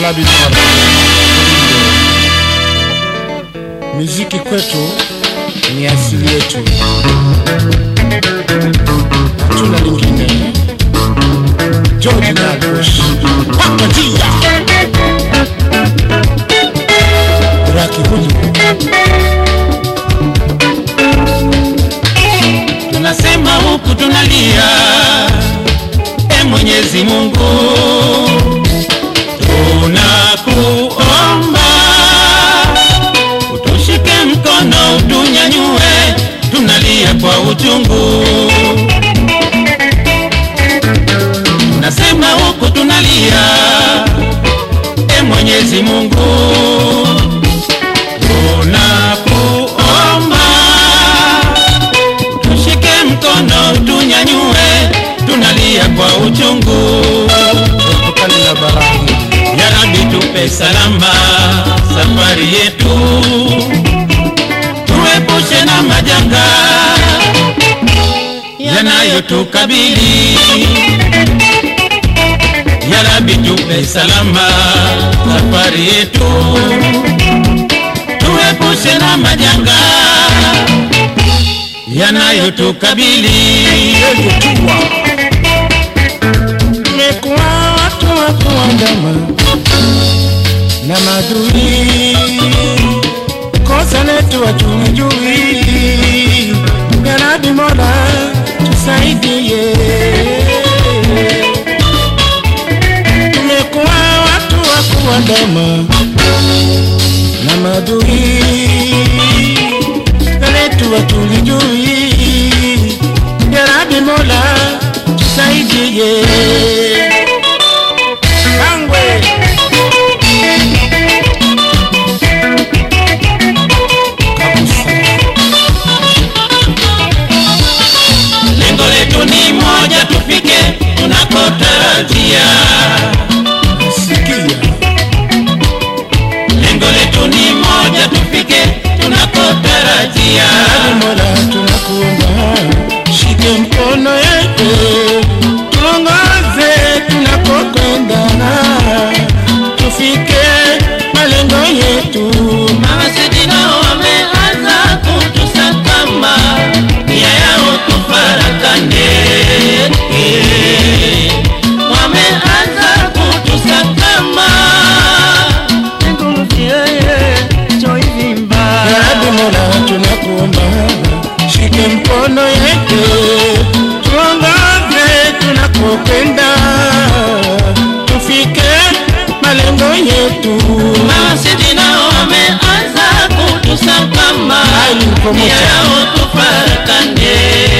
Labinora. Muziki kwetu ni asili yetu, hatuna lingine. George Nyakush, paka njia Raki Huji, tunasema huku tunalia, e Mwenyezi Mungu, tunakuomba utushike mkono, utunyanyue, tunalia kwa uchungu. Tunasema huku tunalia, e Mwenyezi Mungu, tunakuomba tushike mkono tunyanyue, tunalia kwa uchungu. tokane na barahi Ya Rabbi tupe salama safari yetu, tuepushe na majanga yanayotukabili. Ya Rabbi tupe salama safari yetu, tuepushe na majanga yanayotukabili. yeyotua tumekuwa watu wa kuandama na madui, kosa letu hatulijui. Ya Rabbi Mola tusaidie, tumekuwa watu wa kuandama na madui, kosa letu hatulijui. Ya Rabbi Mola tusaidie. Kangwe kabisa, Lengo letu ni moja, tufike tunakotarajia. sikia Lengo letu ni moja, tufike tunakotarajia. Rabi Mola, tunakuomba shike mkono yetu, tuongoze tunakokwenda, tufike malengo yetu. Mawasidi nao wameanza kutusakama, nia yao tufarakane. Wameanza kutusakama, Ya Rabi Mola, tunakuomba shike mkono yetu, tuongoze tunakokwenda, tufike malengo yetu. Mawasidi nao wameanza kutusakama, Ai, ni promoter. nia yao tufarakane.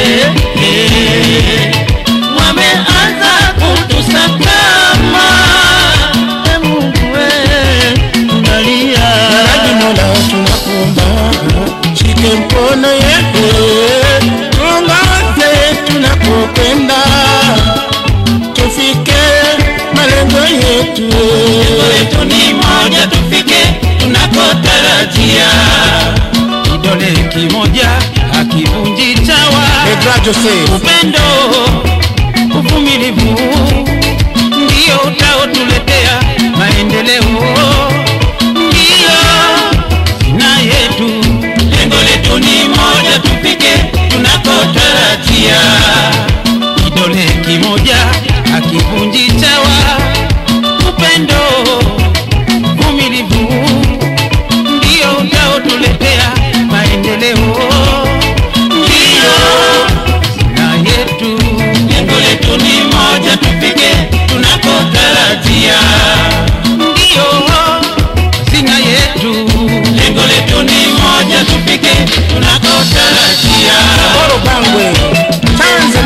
Wameanza kutusakama, e Mungu we, tunalia. Rabi Mola, tunakuomba shike mkono yetu, tuongoze tunakokwenda, tufike malengo yetu. Lengo letu ni moja, tufike tunakotarajia. Kidole kimoja hakivunji chawa. Pedra Joseph, upendo, uvumilivu ndio utaotuletea maendeleo, ndio sina yetu. Lengo letu ni moja, tufike tunakotarajia. Kidole kimoja hakivunji chawa, upendo, uvumilivu ndio utaotuletea maendeleo, ndio na yetu. Lengo letu ni moja, tufike tunakotarajia, ndio hazina yetu. Lengo letu ni moja, tufike tunakotarajia. Boro Bangwe,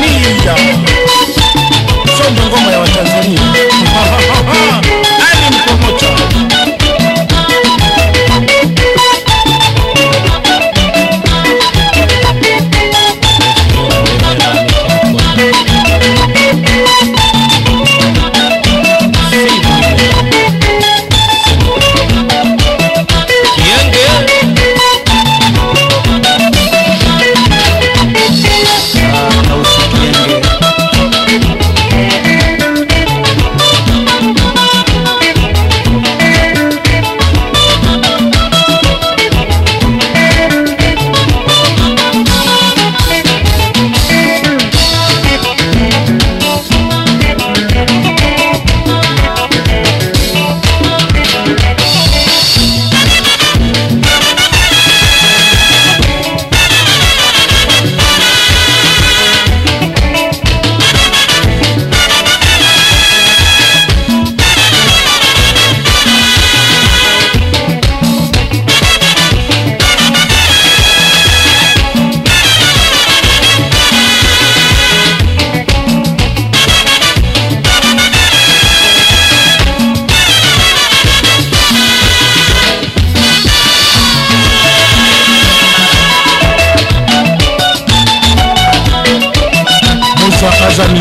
Tanzania. Songo ngoma ya Watanzania. Ali Mkongwe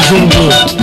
Kizungu